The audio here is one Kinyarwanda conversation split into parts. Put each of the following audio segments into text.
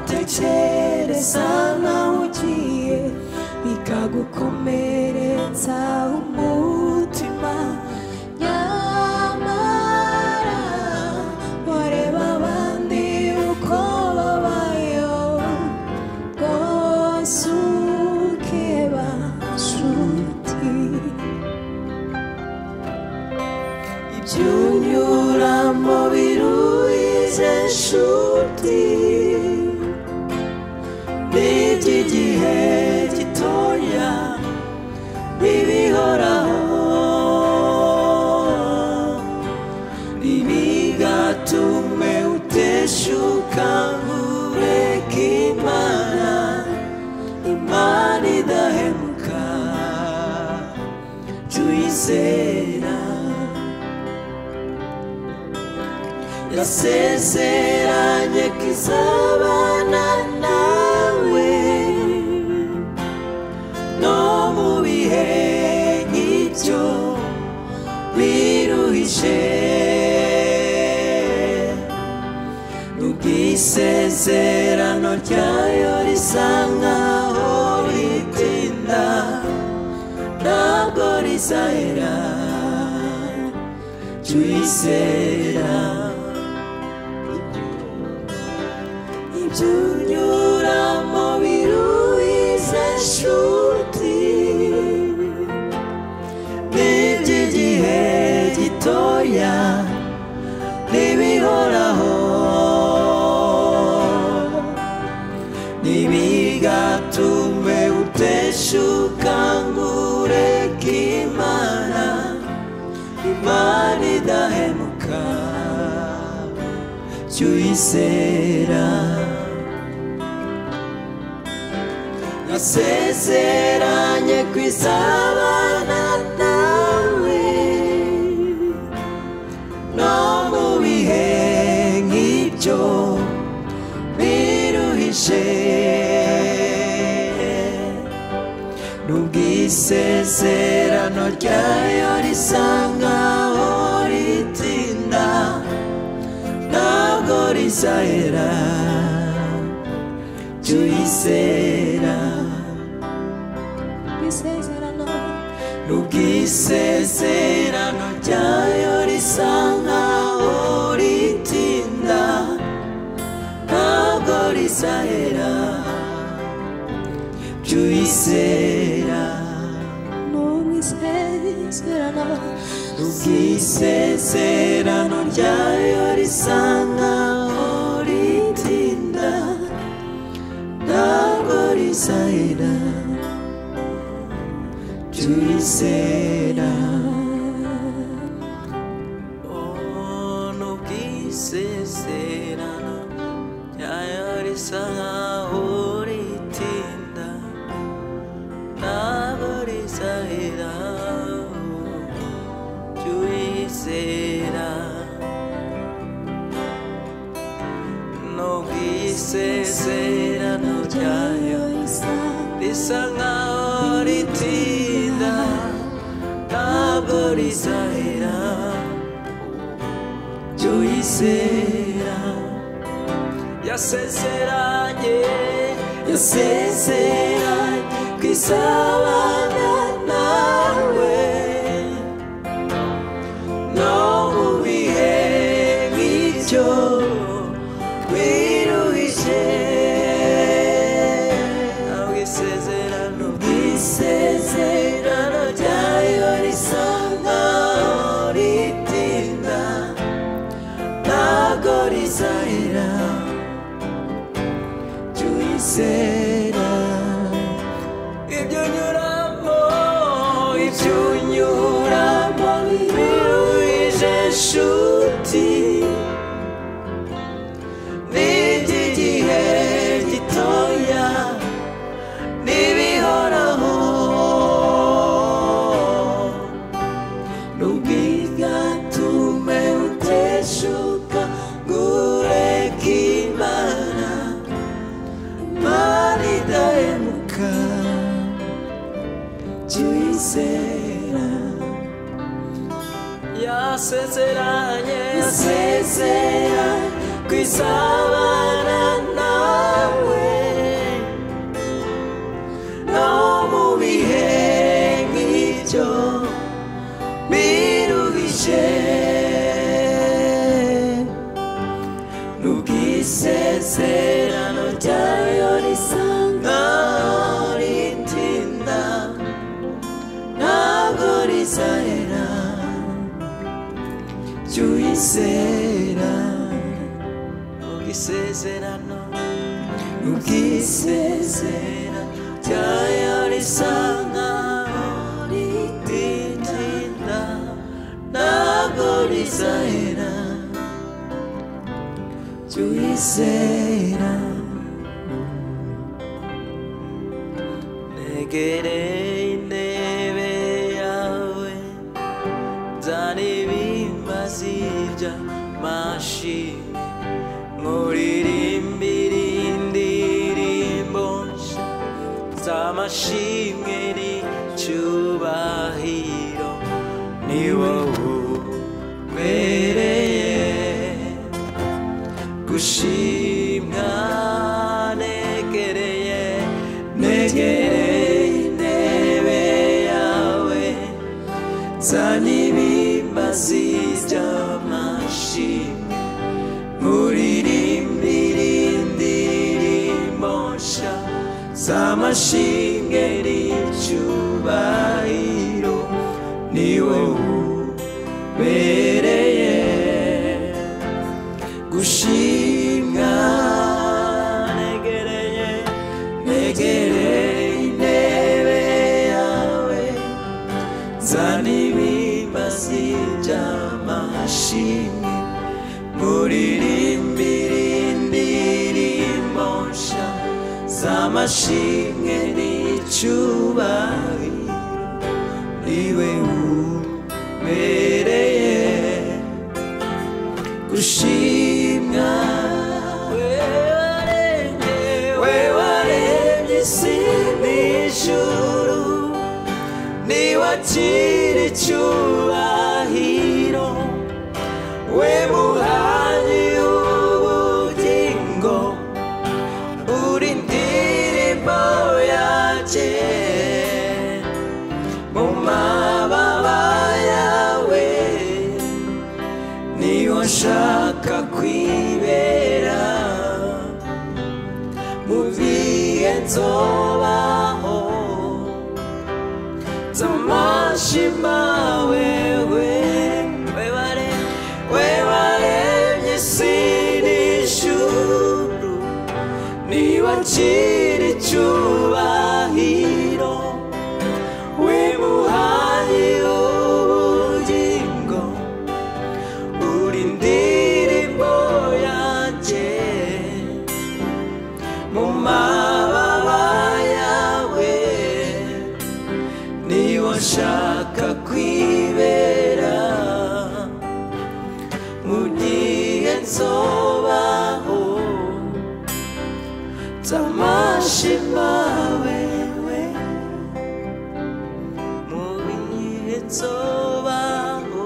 ucere sana ugiye bikagukomeretsa umutima nyamara wareba abandi uko babayeho rwose ukeba nshuti ibyunyuramo biruhize nshuti n'iby'igihe gitoya n'ibihoraho ntibigatume uteshuka ngo ureke imana imana idahemuka tuyizera yasezeranye ko izabana nawe no mu bihe nk'ibyo biruhije ubwisezerano ryayo risa nkaho ritinda ntabwo rizahera jya uyizera ibyunyuramo biruhize nshuti n'iby'igihe gitoya n'ibihoraho ntibigatume uteshuka ngo ureke imana imana idahemuka jya uyizera nasezeranye ku izabana nawe no mu bihe nk'ibyo biruhije n'ubwisezerano ryayo risa nkaho ritinda ntabwo rizahera jya uyizera isezerano n'ubwisezerano ryayo risa nkaho ritinda ntabwo rizahera jya uyizera n'ubwisezerano ubwisezerano ryayo risa nkaho ritinda ntabwo rizahera jya uyizera Oh, n'ubwisezerano ryayo risa nkaho ritinda ntabwo rizahera jya uyizera n'ubwisezerano ryayo risa nkaho ritinda ntabwo rizahera jya uyizera yasezeranye yasezeranye ku isabana nawe no mu bihe nk'ibyo biruhije ntabwo isezerano bw'isezerano ryayo risa nkaho ritinda ntabwo rizahera jya uyizera ibyo unyuramo ibyo unyuramo biruhije nshuti n'iby'igihe gitoya n'ibihoraho n'ubwigatume uteshuka ngo ureke imana maridahemuka tuyizera yasezeranye yasezera ku isabana nawe Isezera ryayarisanga ritinda ntabwo rizahera jya uyizera negereye intebe yawe nzana ibimba z'ibya mashini nkuririmbire indirimbo nshya z'amashimwe n'icyubahiro ni wowe ubereye gushimwa negereye negereye intebe yawe zana ibimba by'amashimwe nkuririmbire indirimbo nshya z'amashimwe n'icyubahiro ni wowe ubereye gushimwa negereye negereye intebe yawe zana ibimba by'amashimwe nkuririmbire indirimbo nshya z'amashimwe n'icyubahiro niwe ubereye gushimwa we waremye isi n'ijuru niwakira icyubahiro we muhanyi w'ubugingo uri indirimbo yanjye mu mababa yawe niyo nshaka kwibera mu bihe nzobaho z'amashima wewe webare- we waremye isi n'ijuru niwakira icyubahiro we muhaye ubugingo uri indirimbo yanjye mu mababa yawe niwo nshaka kwibera mu gihe nzobaho z'amashima wewe mu gihe nzobaho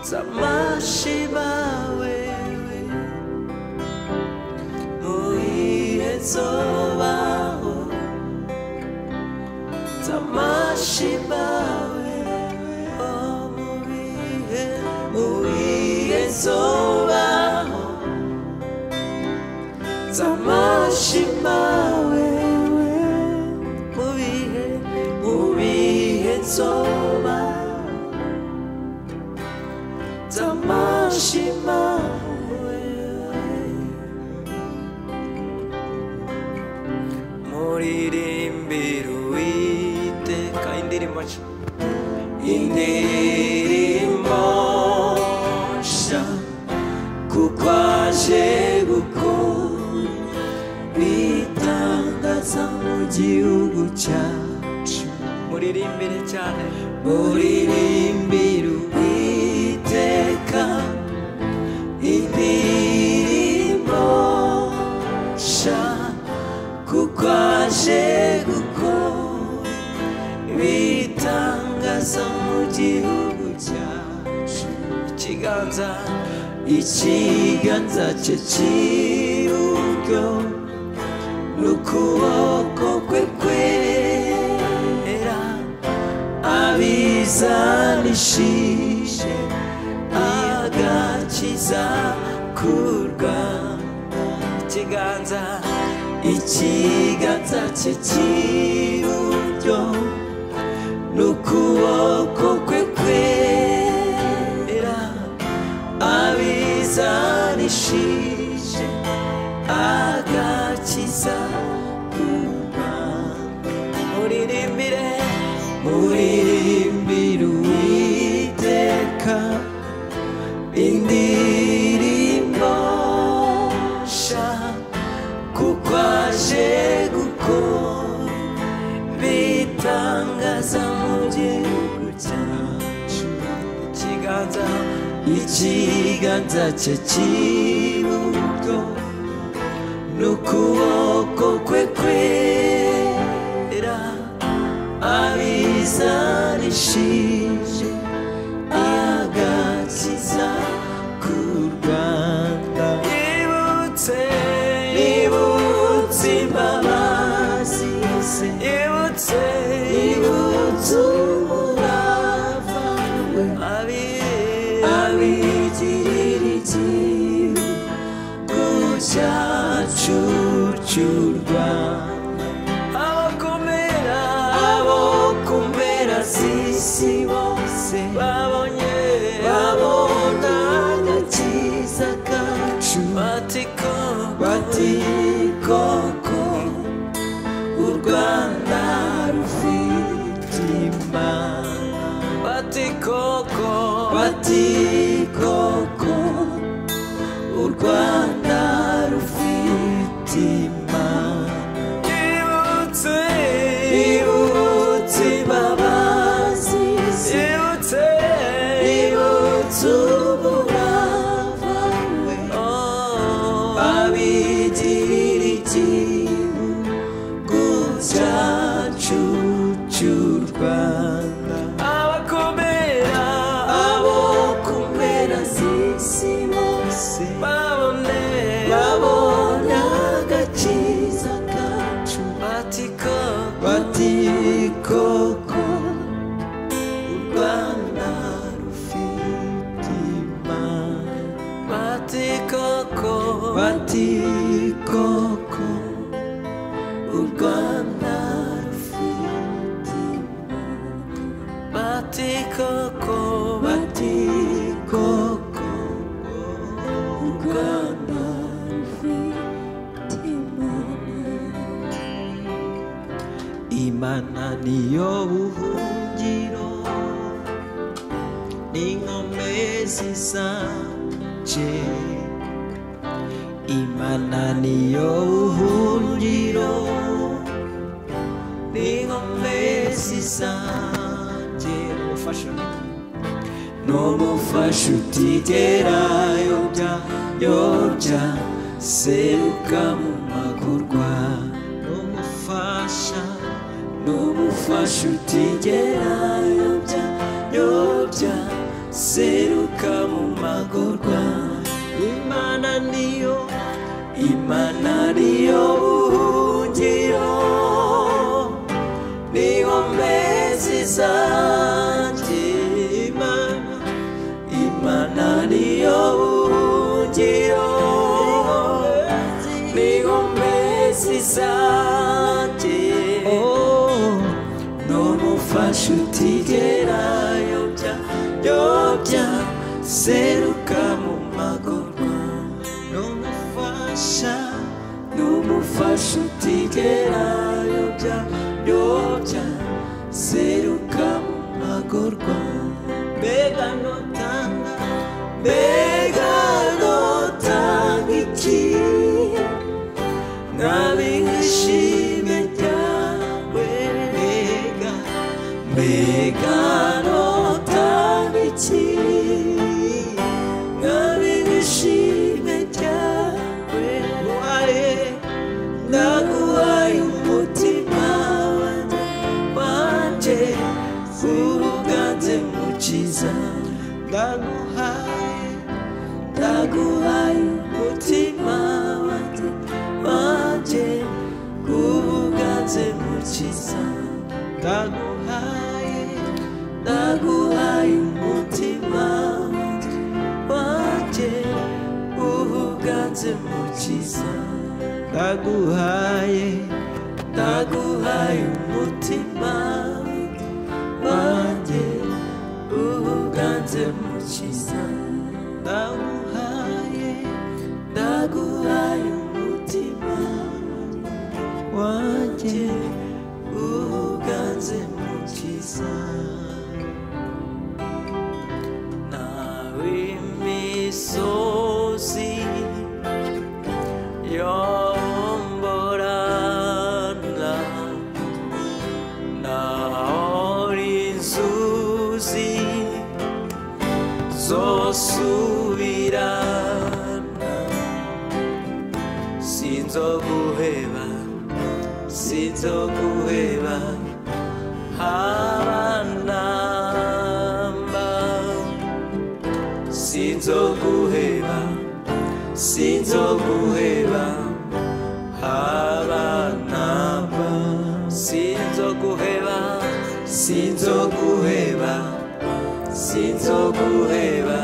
Zamashiba wewe Muihe zobaho Zamashiba wewe Oh muihe Muihe zobaho Zamashiba wewe Muihe Muihe zobaho Tamashima Muririmbira Uwiteka indirimbo nshya Indirimbo nshya Kuko aje gukora Bitangaza mu gihugu cyacu Muririmbire cyane Muririmbire Uwiteka Indirimbo sha Kuko aje gukora Ibitangaza mu gihugu cyacu Ikiganza Ikiganza cye cy'iburyo N'ukuboko kwe kwera abizanishije agakiza kurwa ikiganza ikiganza cye cy'iburyo n'ukuboko kwe kwera abizanishije aga uzakuma muririmbire muririmbire uwiteka indirimbo sha kuko aje gukora bitangaza mu gihugu cyacu ikiganza ikiganza cye cy'iburyo n'ukuboko kwe kwera abizanishije agakiza ku rwanda ibutse ibutse imbabazi ze ibutse ibutse umurava we abigirira igihugu cyacucurwa abo kumera abo kumera z'isi bose babonye babona agakiza kacu batiko batikoko u rwanda rufite imana batikoko batikoko u rwanda rufite imana ibutse ibutse imbabazi ibutse ibutse umurava we abigirira igihugu cyacu cy'u rwanda abakomera abo ku mpera z'isi bose babone babona agakiza kacu batiko batikoko u rwanda rufite imana batikoko batikoko u rwanda rufite imana batikoko batikoko u rwanda rufite imana imana niyo buhungiro n'inkombe zisanje imana niyo buhungiro n'inkombe zisanje umufasha n'umufasha utigera yobya yobya seruka mu magorwa n'umufasha n'umufasha utigera yobya yobya seruka mu magorwa imana niyo imana niyo buhungiro n'inkombe zizanjye imana imana niyo buhungiro n'inkombe zizanjye n'umufasha utigera yobya yobya seruka mu magorwa n'umufasha n'umufasha utigera yobya yobya seruka mu magorwa mbega notanga mbega notanga iki ngabe nk'ishime ryawe mbega mbega notanga iki ngabe nk'ishime ryawe wae ndaguhaye umutima wanjye wanjye ubuganze mukiza ndaguhaye ndaguhaye umutima wanjye wanjye ubuganze mukiza ndaguhaye ndaguhaye umutima wanjye wanjye ubuganze mukiza ndaguhaye ndaguhaye umutima wanjye ubuganze mukiza ndaguhaye ndaguhaye umutima wanjye wanjye uganze mukiza nawe imisozi yomborana naho inzuzi zosubirana sinzoguheba sinzoguheba habanamba sinzoguheba sinzoguheba habanamba sinzoguheba sinzoguheba sinzoguheba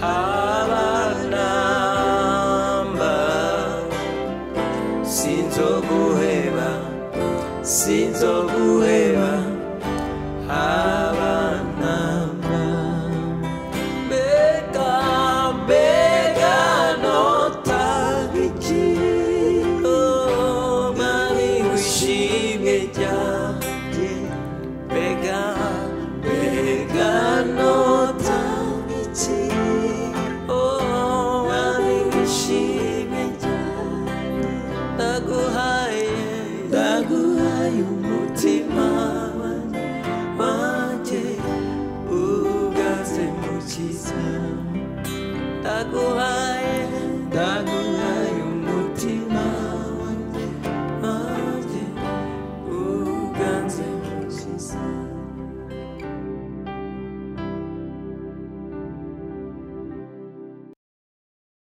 habanamba sinzoguheba sinzoguheba abanamba mbega mbega notabiki oh, mari wishimye ryanjye mbega mbega notabiki oh, mari wishimye ryanjye ndaguhaye ndaguhaye umutima wanjye wanjye ugaze mukiza ndaguhaye